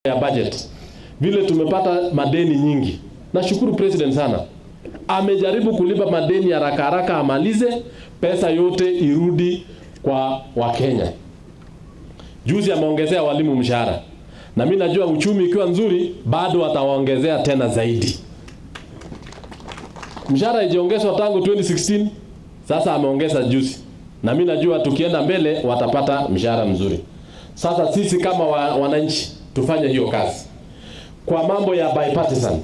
ya budget, vile tumepata madeni nyingi. Nashukuru president sana, amejaribu kulipa madeni haraka haraka, amalize pesa yote irudi kwa Wakenya. Juzi ameongezea walimu mshahara, na mimi najua uchumi ikiwa nzuri bado atawaongezea tena zaidi. Mshahara ijiongezwa tangu 2016 sasa ameongeza juzi, na mimi najua tukienda mbele watapata mshahara mzuri. Sasa sisi kama wa, wananchi tufanye hiyo kazi kwa mambo ya bipartisan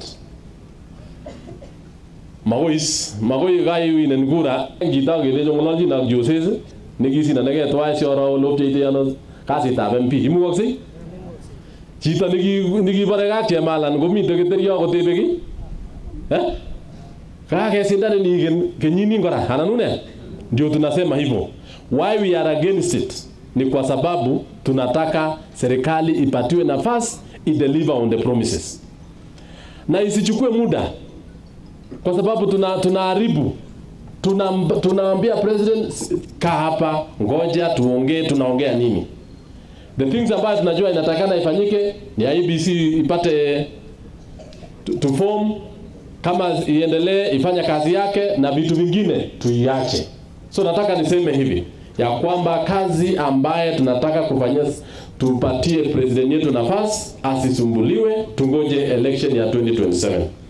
magois magoi gai winen kura ngita ngene jongolonji na joses nekisina neke twai sioro lopcheite ano kasitab MP imukoksei chito nikibore kak chemalan komite keterio kotebe ki eh kakesindan iniken kenyini kora anan une ndio tunasema hivyo why we are against it ni kwa sababu tunataka serikali ipatiwe nafasi ideliver on the promises na isichukue muda kwa sababu tuna tunaharibu tuna, tunaambia president kaa hapa ngoja tuongee tunaongea nini the things ambayo tunajua inatakana ifanyike ni IBC ipate to, to form kama iendelee ifanya kazi yake na vitu vingine tuiache so nataka niseme hivi ya kwamba kazi ambaye tunataka kufanyia tupatie president yetu nafasi asisumbuliwe tungoje election ya 2027